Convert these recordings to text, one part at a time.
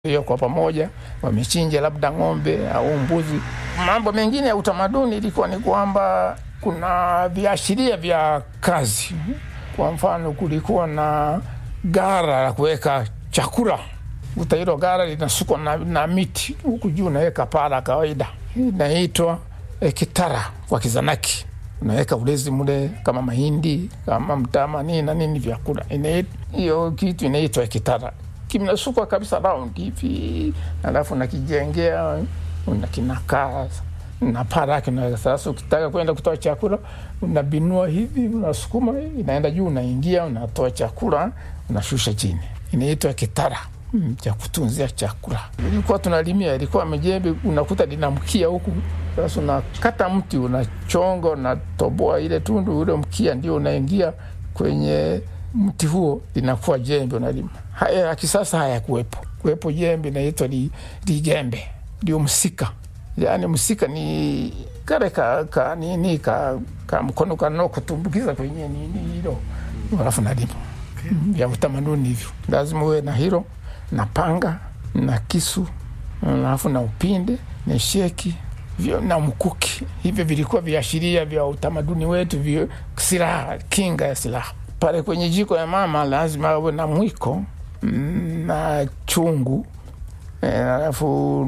hiyo kwa pamoja, wamechinja labda ng'ombe au mbuzi. Mambo mengine ya utamaduni ilikuwa ni kwamba kuna viashiria vya kazi. Kwa mfano, kulikuwa na gara la kuweka chakula, kuta hilo gara linasukwa na, na miti, huku juu unaweka paa la kawaida, inaitwa e, kitara kwa Kizanaki unaweka ulezi mule kama mahindi kama mtama nini na nini vyakula, hiyo kitu inaitwa kitara kimnasukwa kabisa round hivi, alafu nakijengea unakinakaa na paa lake. Sasa ukitaka kwenda kutoa chakula unabinua hivi, unasukuma inaenda juu, unaingia unatoa chakula, unashusha chini, inaitwa kitara mm, cha kutunzia chakula. Ilikuwa tunalimia, ilikuwa mejembe, unakuta linamkia huku. Sasa unakata mti, unachonga, unatoboa ile tundu, ule mkia ndio unaingia kwenye mti huo, linakuwa jembe, unalima. Haya ya kisasa hayakuwepo, kuwepo jembe inaitwa ligembe, li ndio msika. Yani msika ni kale ka, ka nini ka, ka mkono kano kutumbukiza kwenye nini hilo, alafu nalima vya okay. Utamaduni hivyo lazima uwe na hilo na panga na kisu alafu na upinde na sheki vyo, na mkuki. Hivyo vilikuwa viashiria vya utamaduni wetu, vyo silaha, kinga ya silaha. Pale kwenye jiko ya mama lazima awe na mwiko na chungu alafu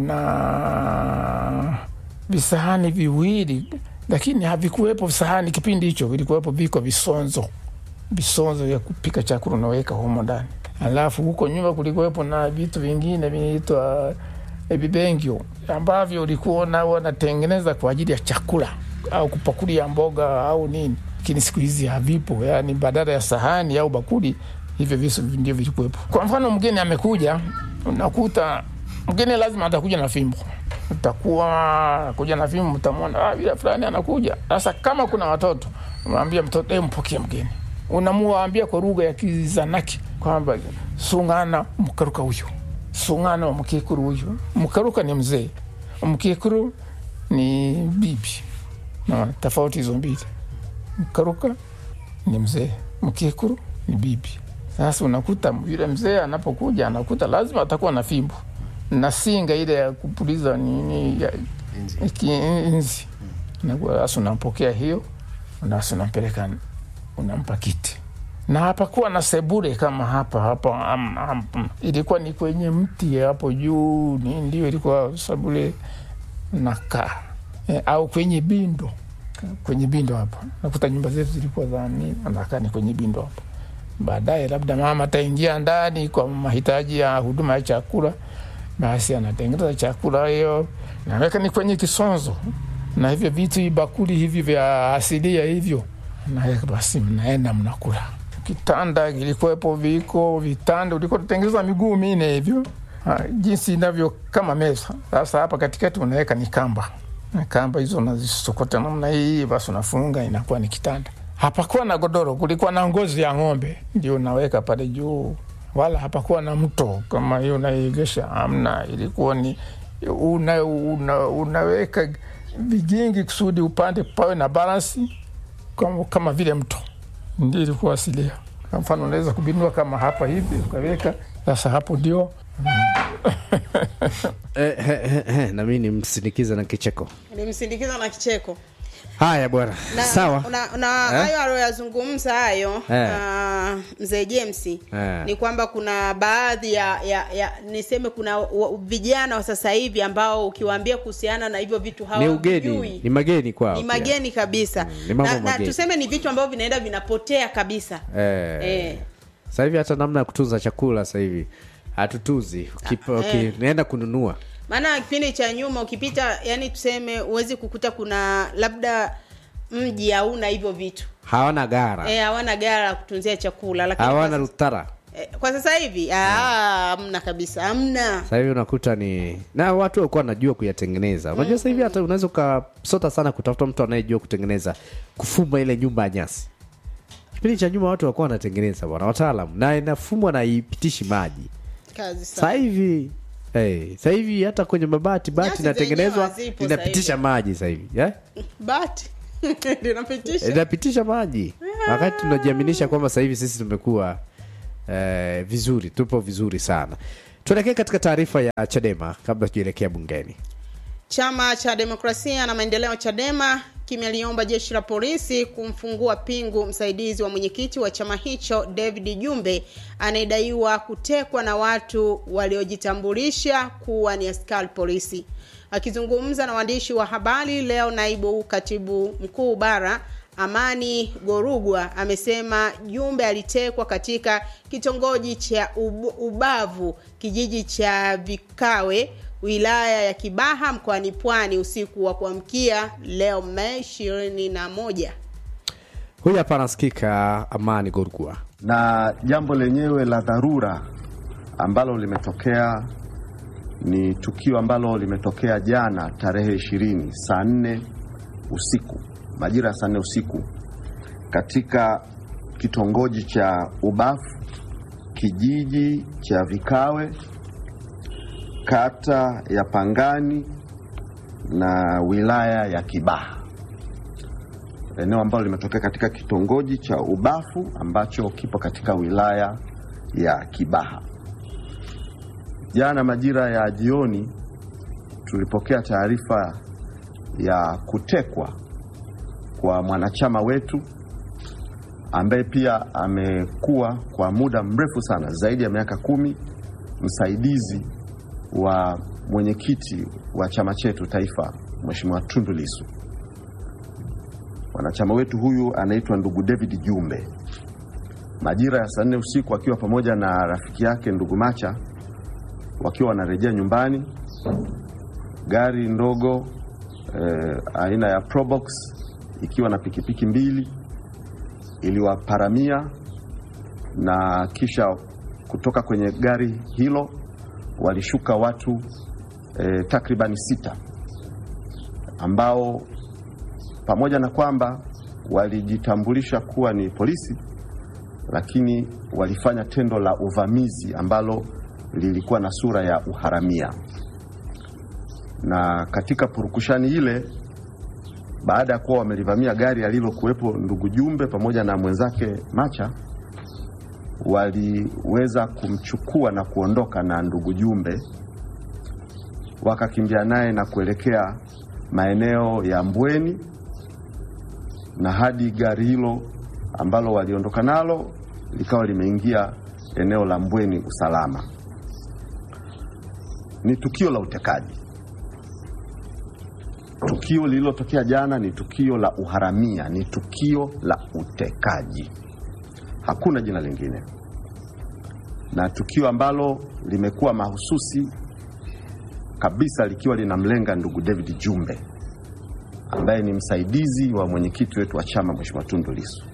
na visahani viwili, lakini havikuwepo visahani kipindi hicho, vilikuwepo viko visonzo, visonzo vya kupika chakula unaweka humo ndani. Alafu huko nyuma kulikuwepo na vitu vingine vinaitwa vibengio ambavyo ulikuwa nao wanatengeneza kwa ajili ya chakula au kupakulia mboga au nini, lakini siku hizi havipo. Yani badala ya sahani au bakuli hivyo visu ndio vilikuwepo. Kwa mfano, mgeni amekuja, unakuta mgeni lazima atakuja na fimbo, utakuwa kuja na fimbo, mtamwona ah, bila fulani anakuja. Sasa kama kuna watoto, unaambia mtoto eh, mpokee mgeni, unamuambia kwa lugha ya Kizanaki kwamba sungana mkaruka huyu, sungana wa mkikuru huyu. Mkaruka ni mzee, mkikuru ni bibi, na tofauti hizo mbili. Mkaruka ni mzee, mkikuru ni bibi. Sasa unakuta yule mzee anapokuja anakuta lazima atakuwa na fimbo na singa ile ya kupuliza nini ya inzi. Sasa unampokea hiyo, nasi unampeleka, unampa kiti, na hapakuwa na sebure kama hapa hapa. Am, am, ilikuwa ni kwenye mti hapo juu, ni ndio ilikuwa sebure nakaa e, au kwenye bindo, kwenye bindo hapo. Nakuta nyumba zetu zilikuwa za nini, anakaa ni kwenye bindo hapo Baadaye labda mama ataingia ndani kwa mahitaji ya huduma ya chakula, basi anatengeneza chakula hiyo, naweka ni kwenye kisonzo na hivyo vitu bakuli hivi vya asilia hivyo, naweka basi, mnaenda mnakula. Kitanda kilikuwepo, viko vitanda, ulikuwa tutengeneza miguu mine hivyo jinsi inavyo kama meza. Sasa hapa katikati unaweka ni kamba, na kamba hizo unazisokota namna hii, basi unafunga, inakuwa ni kitanda. Hapakuwa na godoro, kulikuwa na ngozi ya ng'ombe ndio unaweka pale juu, wala hapakuwa na mto kama hiyo unaegesha, amna. Ilikuwa ni una, una, unaweka vigingi kusudi upande pawe na balansi kama, kama vile mto, ndio ilikuwa asilia. Kwa mfano unaweza kubinua kama hapa hivi ukaweka, sasa hapo ndio eh, eh, eh, nami nimsindikiza na kicheko, nimsindikiza na kicheko Haya bwana, sawa na, na hayo aliyoyazungumza hayo Eh. uh, mzee James Eh. ni kwamba kuna baadhi ya, ya, ya niseme kuna wa- vijana wa sasa hivi ambao ukiwaambia kuhusiana na hivyo vitu ni ugeni, hawavijui ni mageni kwao, ni pia. mageni kabisa ni mambo na, na mageni. tuseme ni vitu ambavyo vinaenda vinapotea kabisa Eh. Eh. Sasa hivi hata namna ya kutunza chakula sasa hivi hatutunzi, Ukipa- eh. ukienda kununua maana kipindi cha nyuma ukipita yani tuseme huwezi kukuta kuna labda mji hauna hivyo vitu hawana gara, Eh, hawana gara la kutunzia chakula lakini hawana kwa, rutara. eh, kwa sasa hivi ah, hamna kabisa hamna Sasa hivi unakuta ni na watu walikuwa wanajua kuyatengeneza. Unajua sasa hivi hata unaweza ukasota sana kutafuta mtu anayejua kutengeneza kufuma ile nyumba ya nyasi. Kipindi cha nyuma watu walikuwa wanatengeneza bwana, wataalam na inafumwa na ipitishi maji. kazi Sasa sana hivi hey, sasa hivi hata kwenye mabati bati Nyasi inatengenezwa zenyewe hazipo linapitisha sasa maji sasa hivi yeah? bati linapitisha linapitisha maji wakati tunajiaminisha kwamba sasa hivi sisi tumekuwa eh, vizuri tupo vizuri sana tuelekee katika taarifa ya chadema kabla tujaelekea bungeni Chama cha Demokrasia na Maendeleo Chadema kimeliomba jeshi la polisi kumfungua pingu msaidizi wa mwenyekiti wa chama hicho David Jumbe anayedaiwa kutekwa na watu waliojitambulisha kuwa ni askari polisi. Akizungumza na waandishi wa habari leo, naibu katibu mkuu bara Amani Gorugwa amesema Jumbe alitekwa katika kitongoji cha Ub- Ubavu, kijiji cha Vikawe, wilaya ya Kibaha mkoani Pwani usiku wa kuamkia leo Mei ishirini na moja. huyu hapa anasikika amani gorgua na jambo lenyewe la dharura ambalo limetokea ni tukio ambalo limetokea jana tarehe ishirini saa nne usiku majira ya saa nne usiku katika kitongoji cha Ubafu kijiji cha Vikawe kata ya Pangani na wilaya ya Kibaha eneo ambalo limetokea katika kitongoji cha Ubafu ambacho kipo katika wilaya ya Kibaha. Jana majira ya jioni tulipokea taarifa ya kutekwa kwa mwanachama wetu ambaye pia amekuwa kwa muda mrefu sana zaidi ya miaka kumi msaidizi wa mwenyekiti wa chama chetu taifa Mheshimiwa Tundu Lissu. Mwanachama wetu huyu anaitwa ndugu David Jumbe. Majira ya saa nne usiku akiwa pamoja na rafiki yake ndugu Macha wakiwa wanarejea nyumbani, gari ndogo eh, aina ya Probox ikiwa na pikipiki mbili iliwaparamia na kisha kutoka kwenye gari hilo walishuka watu eh, takribani sita ambao pamoja na kwamba walijitambulisha kuwa ni polisi, lakini walifanya tendo la uvamizi ambalo lilikuwa na sura ya uharamia. Na katika purukushani ile, baada ya kuwa wamelivamia gari alilokuwepo ndugu Jumbe pamoja na mwenzake Macha, waliweza kumchukua na kuondoka na ndugu Jumbe, wakakimbia naye na kuelekea maeneo ya Mbweni na hadi gari hilo ambalo waliondoka nalo likawa limeingia eneo la Mbweni usalama. Ni tukio la utekaji. Tukio lililotokea jana ni tukio la uharamia, ni tukio la utekaji, hakuna jina lingine, na tukio ambalo limekuwa mahususi kabisa likiwa linamlenga ndugu David Jumbe ambaye ni msaidizi wa mwenyekiti wetu wa chama Mheshimiwa Tundu Lissu.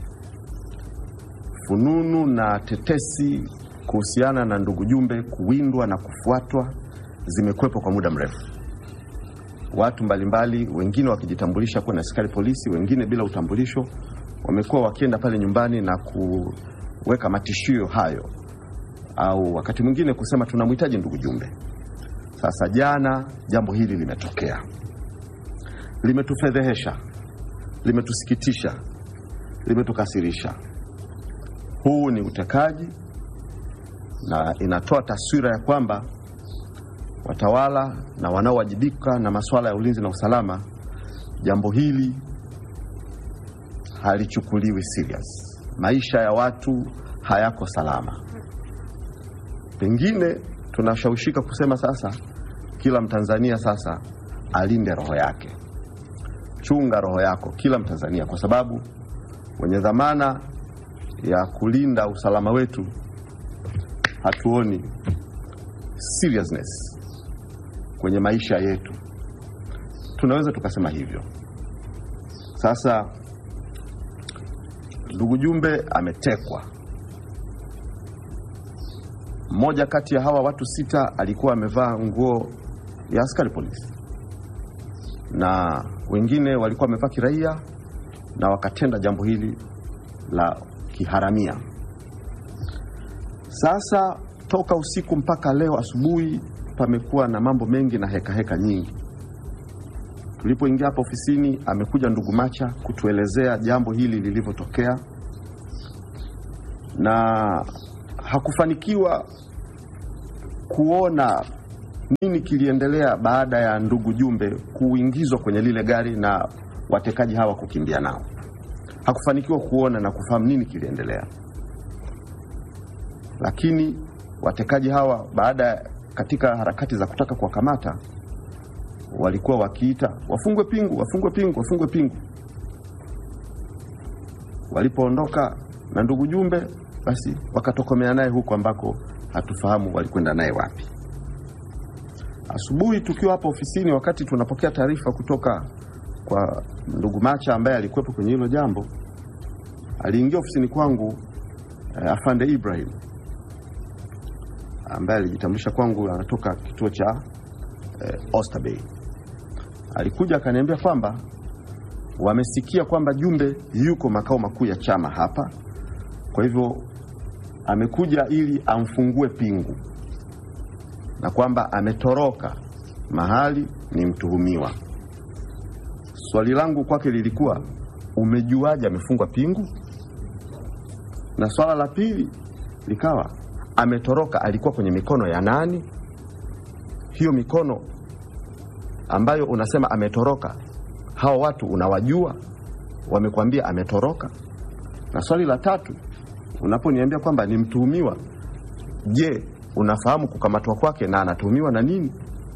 Fununu na tetesi kuhusiana na ndugu Jumbe kuwindwa na kufuatwa zimekuwepo kwa muda mrefu. Watu mbalimbali, wengine wakijitambulisha kuwa ni askari polisi, wengine bila utambulisho, wamekuwa wakienda pale nyumbani na kuweka matishio hayo, au wakati mwingine kusema tunamhitaji ndugu Jumbe. Sasa jana jambo hili limetokea limetufedhehesha, limetusikitisha, limetukasirisha. Huu ni utekaji na inatoa taswira ya kwamba watawala na wanaowajibika na masuala ya ulinzi na usalama, jambo hili halichukuliwi serious. Maisha ya watu hayako salama. Pengine tunashawishika kusema sasa, kila Mtanzania sasa alinde roho yake. Chunga roho yako, kila Mtanzania, kwa sababu wenye dhamana ya kulinda usalama wetu hatuoni seriousness kwenye maisha yetu. Tunaweza tukasema hivyo. Sasa ndugu Jumbe ametekwa. Mmoja kati ya hawa watu sita alikuwa amevaa nguo ya askari polisi na wengine walikuwa wamevaa kiraia na wakatenda jambo hili la kiharamia. Sasa toka usiku mpaka leo asubuhi pamekuwa na mambo mengi na heka heka nyingi. Tulipoingia hapa ofisini, amekuja ndugu Macha kutuelezea jambo hili lilivyotokea, na hakufanikiwa kuona nini kiliendelea baada ya ndugu Jumbe kuingizwa kwenye lile gari na watekaji hawa kukimbia nao. Hakufanikiwa kuona na kufahamu nini kiliendelea, lakini watekaji hawa baada ya katika harakati za kutaka kuwakamata walikuwa wakiita wafungwe pingu, wafungwe pingu, wafungwe pingu. Walipoondoka na ndugu Jumbe, basi wakatokomea naye huko ambako hatufahamu walikwenda naye wapi. Asubuhi tukiwa hapo ofisini, wakati tunapokea taarifa kutoka kwa ndugu Macha ambaye alikuwepo kwenye hilo jambo, aliingia ofisini kwangu eh, afande Ibrahim ambaye alijitambulisha kwangu anatoka kituo cha eh, Oysterbay. Alikuja akaniambia kwamba wamesikia kwamba Jumbe yuko makao makuu ya chama hapa, kwa hivyo amekuja ili amfungue pingu na kwamba ametoroka mahali ni mtuhumiwa. Swali langu kwake lilikuwa umejuaje amefungwa pingu? Na swala la pili likawa ametoroka, alikuwa kwenye mikono ya nani? Hiyo mikono ambayo unasema ametoroka, hao watu unawajua? Wamekwambia ametoroka? Na swali la tatu, unaponiambia kwamba ni mtuhumiwa, je, unafahamu kukamatwa kwake na anatuhumiwa na nini?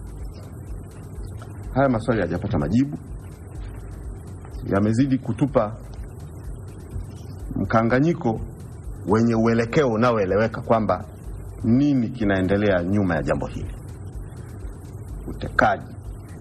Haya maswali hayajapata majibu, yamezidi kutupa mkanganyiko wenye uelekeo unaoeleweka kwamba nini kinaendelea nyuma ya jambo hili, utekaji.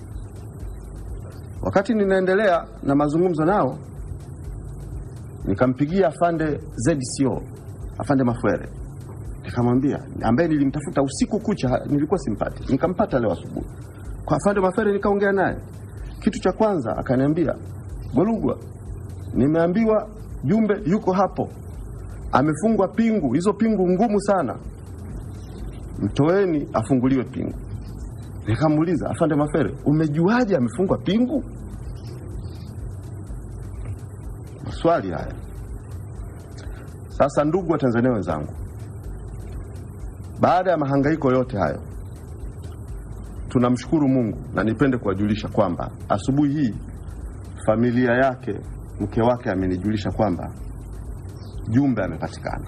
Wakati ninaendelea na mazungumzo nao, nikampigia afande ZCO, afande Mafwere, nikamwambia, ambaye nilimtafuta usiku kucha, nilikuwa simpati, nikampata leo asubuhi kwa afande Mafwere, nikaongea naye. Kitu cha kwanza akaniambia, Golugwa, nimeambiwa Jumbe yuko hapo, amefungwa pingu, hizo pingu ngumu sana, mtoeni afunguliwe pingu. Nikamuuliza, afande Mafere, umejuaje amefungwa pingu? Maswali haya. Sasa, ndugu wa Tanzania wenzangu, baada ya mahangaiko yote hayo, tunamshukuru Mungu na nipende kuwajulisha kwamba asubuhi hii familia yake, mke wake amenijulisha kwamba Jumbe amepatikana.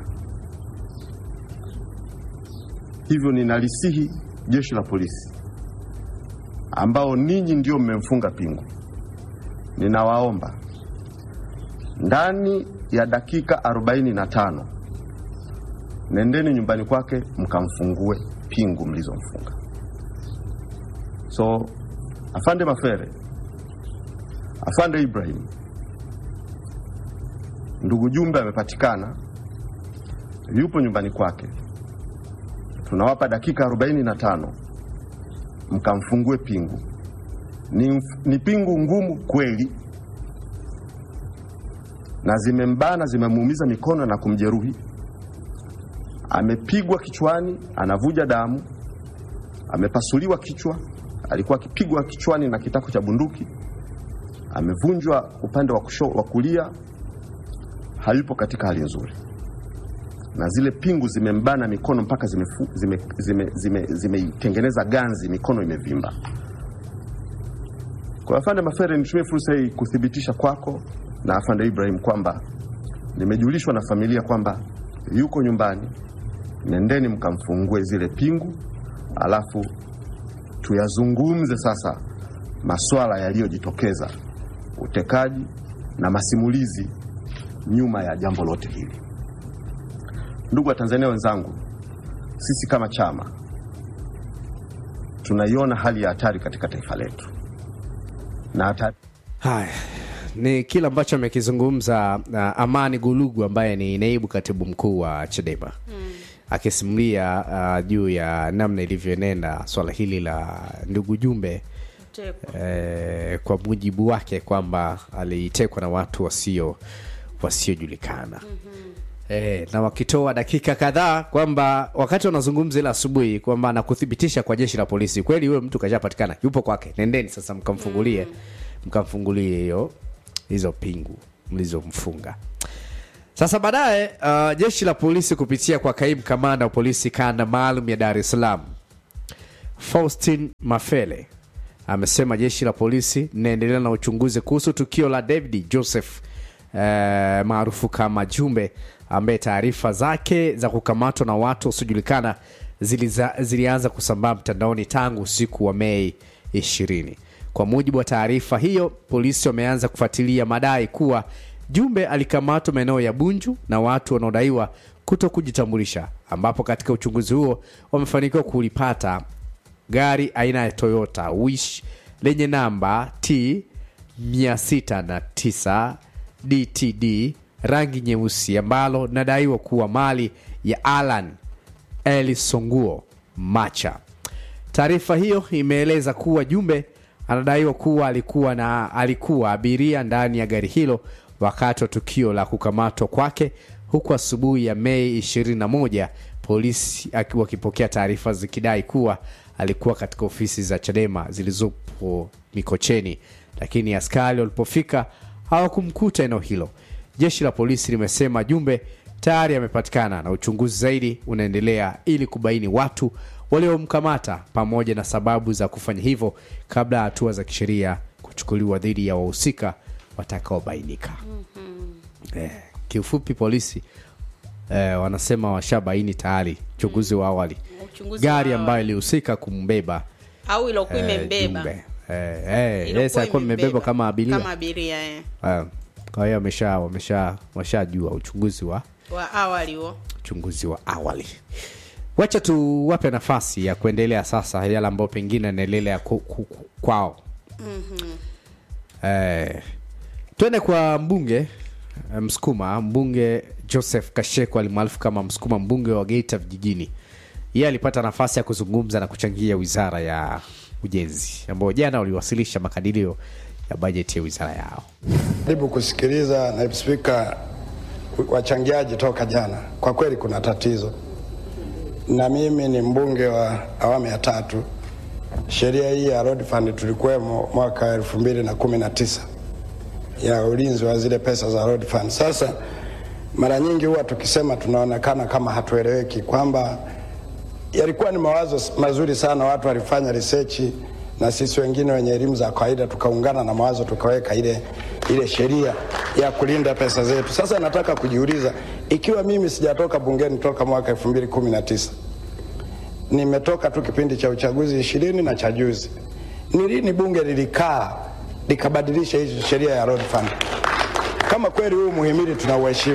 Hivyo ninalisihi jeshi la polisi ambao ninyi ndio mmemfunga pingu, ninawaomba ndani ya dakika 45 nendeni nyumbani kwake mkamfungue pingu mlizomfunga. So afande Mafere, afande Ibrahim, ndugu Jumbe amepatikana, yupo nyumbani kwake. Tunawapa dakika 45 mkamfungue pingu. Ni, ni pingu ngumu kweli, na zimembana zimemuumiza mikono na kumjeruhi. Amepigwa kichwani, anavuja damu, amepasuliwa kichwa, alikuwa akipigwa kichwani na kitako cha bunduki, amevunjwa upande wa kusho, wa kulia, hayupo katika hali nzuri, na zile pingu zimembana mikono mpaka zimeitengeneza zime, zime, zime, zime ganzi, mikono imevimba. Kwa afande Mafere, nitumie fursa hii kuthibitisha kwako na afande Ibrahim kwamba nimejulishwa na familia kwamba yuko nyumbani. Nendeni mkamfungue zile pingu, alafu tuyazungumze sasa maswala yaliyojitokeza, utekaji na masimulizi nyuma ya jambo lote hili. Ndugu wa Tanzania wenzangu, sisi kama chama tunaiona hali ya hatari katika taifa letu na hatari Haya ni kile ambacho amekizungumza uh, Amani Gulugu ambaye ni naibu katibu mkuu wa Chadema mm. akisimulia uh, juu ya namna ilivyoenenda swala hili la ndugu Jumbe eh, kwa mujibu wake kwamba alitekwa na watu wasio wasiojulikana mm-hmm. E, na wakitoa dakika kadhaa kwamba wakati wanazungumza ile asubuhi kwamba nakuthibitisha kwa jeshi la polisi kweli huyo mtu kashapatikana yupo kwake, nendeni sasa mkamfungulie mkamfungulie hiyo hizo pingu mlizomfunga. Sasa baadaye uh, jeshi la polisi kupitia kwa kaimu kamanda wa polisi kanda maalum ya Dar es Salaam Faustin Mafele amesema jeshi la polisi linaendelea na uchunguzi kuhusu tukio la David Joseph eh, maarufu kama Jumbe ambaye taarifa zake za kukamatwa na watu wasiojulikana ziliza- zilianza kusambaa mtandaoni tangu usiku wa Mei 20. Kwa mujibu wa taarifa hiyo, polisi wameanza kufuatilia madai kuwa Jumbe alikamatwa maeneo ya Bunju na watu wanaodaiwa kuto kujitambulisha, ambapo katika uchunguzi huo wamefanikiwa kulipata gari aina ya Toyota Wish lenye namba T 609 DTD rangi nyeusi ambalo linadaiwa kuwa mali ya Alan Elisonguo Macha. Taarifa hiyo imeeleza kuwa Jumbe anadaiwa kuwa alikuwa na alikuwa abiria ndani ya gari hilo wakati wa tukio la kukamatwa kwake, huku asubuhi ya Mei 21 polisi aki- wakipokea taarifa zikidai kuwa alikuwa katika ofisi za Chadema zilizopo Mikocheni, lakini askari walipofika hawakumkuta eneo hilo. Jeshi la polisi limesema Jumbe tayari amepatikana na uchunguzi zaidi unaendelea ili kubaini watu waliomkamata pamoja na sababu za kufanya hivyo kabla ya hatua za kisheria kuchukuliwa dhidi ya wahusika watakaobainika. Eh, kiufupi polisi eh, wanasema washabaini tayari uchunguzi wa awali Uchunguzi gari wa ambayo ilihusika kumbeba au ilokuwa eh, imembeba Jumbe. Eh, eh, Ilokuwa yes, alikuwa imembeba. imebeba kama abiria kama abiria eh. Eh, kwa hiyo wamesha wamesha washajua uchunguzi wa wa awali huo uchunguzi wa awali wacha tuwape nafasi ya kuendelea sasa yale ambayo pengine anaendelea ku, ku, ku, kwao eh, twende kwa mbunge eh, msukuma mbunge joseph kasheko alimaarufu kama msukuma mbunge wa geita vijijini yeye alipata nafasi ya kuzungumza na kuchangia wizara ya ujenzi ambao jana waliwasilisha makadirio ya bajeti ya wizara yao Karibu kusikiliza naibu spika wachangiaji toka jana. Kwa kweli kuna tatizo, na mimi ni mbunge wa awamu ya tatu. Sheria hii ya road fund tulikuwemo mwaka elfu mbili na kumi na tisa ya ulinzi wa zile pesa za road fund. Sasa mara nyingi huwa tukisema tunaonekana kama hatueleweki kwamba yalikuwa ni mawazo mazuri sana, watu walifanya research na sisi wengine wenye elimu za kawaida tukaungana na mawazo tukaweka ile, ile sheria ya kulinda pesa zetu. Sasa nataka kujiuliza ikiwa mimi sijatoka bungeni toka mwaka 2019 nimetoka tu kipindi cha uchaguzi ishirini na cha juzi, ni lini bunge lilikaa likabadilisha hii sheria ya road fund? Kama kweli huu muhimili tunauheshimu